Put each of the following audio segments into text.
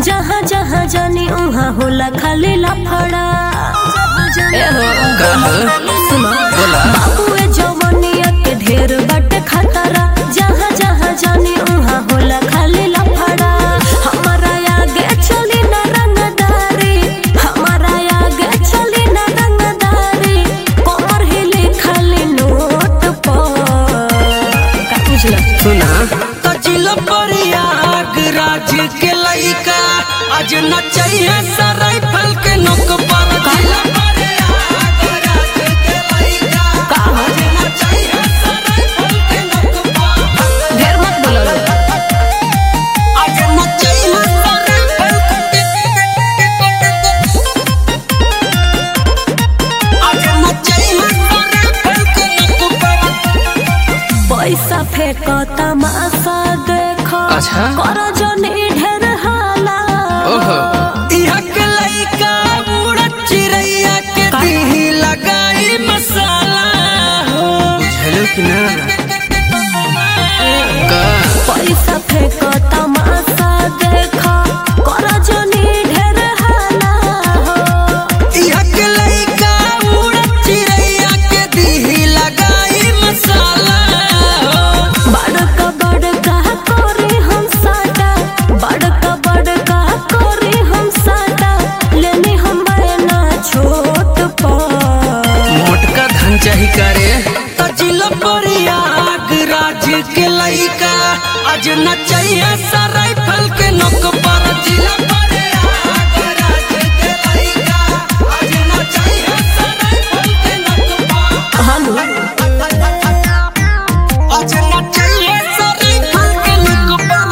जहाँ जहाँ जानी उहाँ होला खाली लफड़ा ए हो सुनो बाबुए जवनिया के ढेर बाटे खतरा जहाँ जहाँ जानी उहाँ होला खाली लफड़ा हमारा आगे चली ना रंगदारी हमारा आगे चली ना रंगदारी कमर हिले खाली नोट पर का बुझला सुना कचिल परियाग राज के लइका आज नचैया सराय फल के नोक पर जिला परियाग राज के लइका आज नचैया सराय फल के नोक पर ढेर मत बोलो आज नचैया सराय फल आज नचैया सराय फल के नोक पर पैसा फेंको तमाशा देखो अच्छा। कर जनी ढेर हाला ओहो इहा के लइका बूढ़ा चिड़ैया के दिही लगाई मसाला हो बुझलो कि ना का पैसा फेंको तमाशा देखो कर जनी ढेर हाला हो इहा के लइका बूढ़ा चिड़ैया के दिही लगाई मसाला हो बड़का बड़का कोरी हम साटा बड़का बड़का कोरी हम साटा लेनी हम बना छोट पर मोटका धन चाही करे कचिल परियाग राज के लइका आज नचैया सराय फल के नोक पर जिला परियाग राज के लइका आज नचैया सराय फल के नोक पर हम आज नचैया सराय फल के नोक पर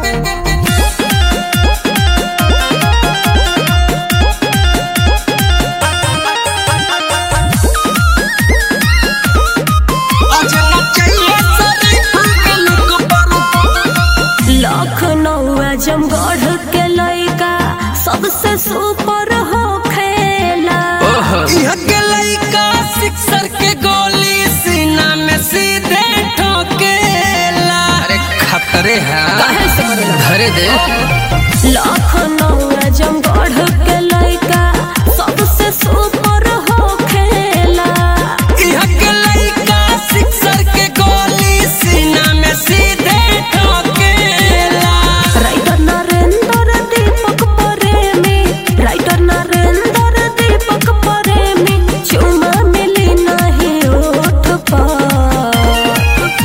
आज नचैया सराय फल के नोक पर लखनऊ जमगढ़ के लइका सबसे सुपर हो खेला ओहो इह के लइका सिक्सर के गोली सीना में सीधे ठोकेला अरे खतरे है धरे दे लखनऊ जमगढ़ के लइका सबसे सुपर हो खेला इह के लइका सिक्सर के गोली सीना में सीधे ठोकेला राइटर नरेंद्र दीपक प्रेमी राइटर नरेंद्र दीपक प्रेमी चुमा मिली नहीं ओठ पर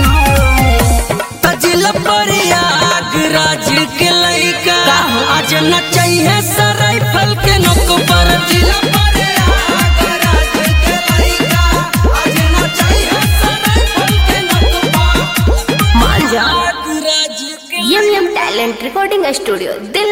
तजिल परियाग राज के लइका आज नचैया सराय फल के नोक पर जिला परियाग राज के लइका आज नचैया सराय फल के नोक पर मान जा राज के M M talent recording studio दिल